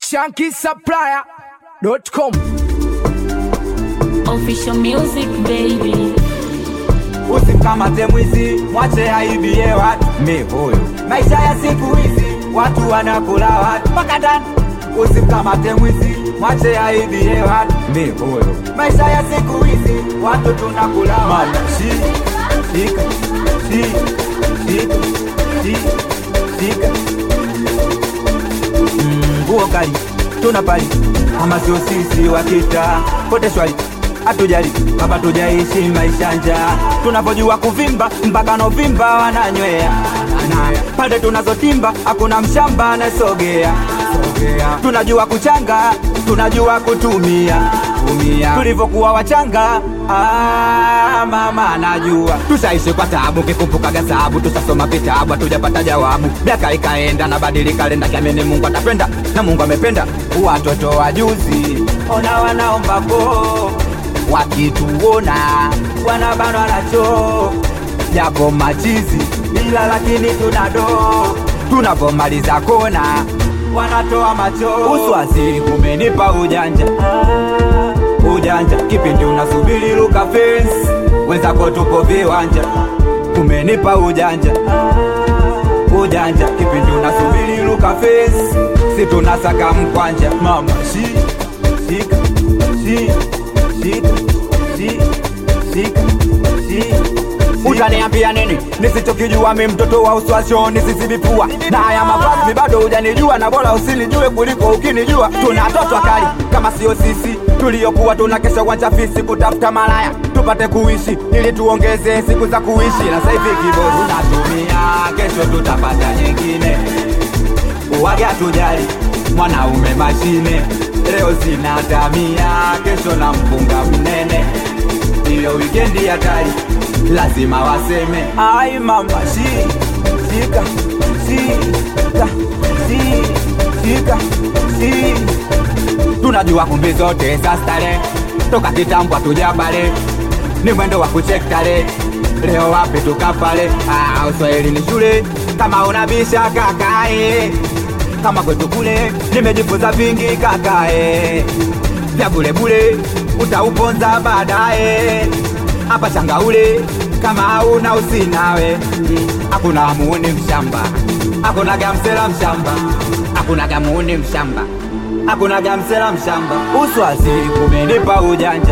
shankisupplier.com Official music baby. Usimkamate mwizi, mwache aibie watu. Mi huyu maisha ya siku hizi, watu wanakula watu mpaka ndani. Usimkamate mwizi, mwache aibie watu. Mi huyu maisha ya siku hizi, watu tunakula watu. Shi, shika, shi, shika, shi, shika. Mm, Nguo kali tuna pali kama sio sisi wakita pote shwari hatujali kama tujaishi maisha njaa tunapojua kuvimba mpaka novimba wananywea na pande tunazotimba hakuna mshamba anasogea tunajua kuchanga tunajua kutumia tumia tulivyokuwa wachanga ah, mama najua tushaishi kwa tabu kikumbuka gazabu tushasoma vitabu hatujapata jawabu miaka ikaenda na badili kalenda kiamini mungu atapenda na mungu amependa watoto wa juzi ona wanaomba po wakituona wanabanwa nacho japo machizi ila lakini tunado tunapomaliza kona wanatoa macho uswasili kumenipa ujanja ujanja kipindi unasubiri luka fence wenzako tupo viwanja kumenipa ujanja ujanja kipindi unasubiri luka fence si tunasaka mkwanja mama shi shika shi shika shi shika shi utaniambia nini nisichokijua mi mtoto wa uswasho nisisibipua na haya mavazi bado hujanijua na bora usinijue kuliko ukinijua tuna toto kali kama sio sisi tuliyokuwa tuna kesha uwanja fisi kutafuta malaya tupate kuishi ili tuongeze siku za kuishi na sasa hivi kibo tunatumia kesho tutapata nyingine uwaga tujali mwanaume mashine leo sina tamia kesho na mpunga mnene iyo wikendi hatari lazima waseme ai mama shi shika shika shi shika shi tunajua kumbi zote za stare toka kitambo hatujabale ni mwendo wa kuchektale leo wapi tukapale ah, uswahili ni shule kama unabisha kakae kama kwetu kule nimejifunza vingi kakae vya bulebule utauponza baadaye hapa changaule kama hauna usinawe hakuna muuni mshamba hakuna gamsela mshamba hakuna gamuuni mshamba hakuna gamsela mshamba uswasili kumenipa ujanja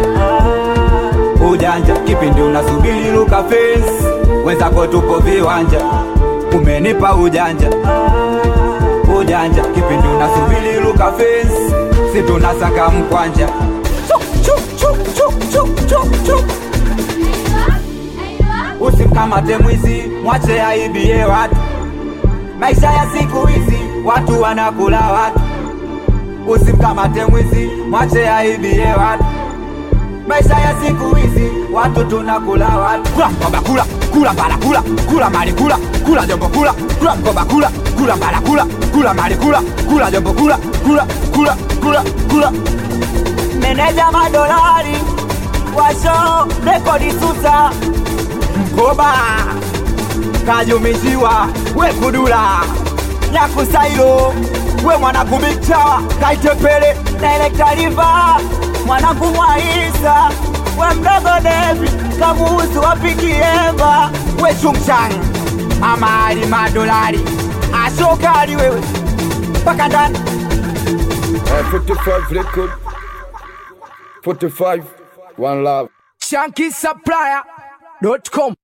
ujanja kipindi unasubiri luka fence wenzako tupo viwanja umenipa ujanja ujanja kipindi unasubiri luka fence si tunasaka mkwanja Chuk, chuk, chuk, chuk, chuk, chuk, chuk. usimkamate mwizi mwache aibie watu maisha ya siku hizi watu wanakula watu usimkamate mwizi mwache aibie watu maisha ya siku hizi watu tunakula watu kula mkoba kula kula mbala kula kula mali kula kula jombo kula kula mkoba kula kula mbala kula kula mali kula kula jombo kula kula kula kula kula meneja madolari washo rekodi susa mkoba kajumishiwa we kudula nyakusailo we mwanangu bikchawa kaitepele na elektariva mwanangu mwaisa we mdogo devi kamuhusu wapikiemba we chumchang amali madolari ashokali wewe mpaka ndani Uh, 45 record. 45, one love. shankisupplier.com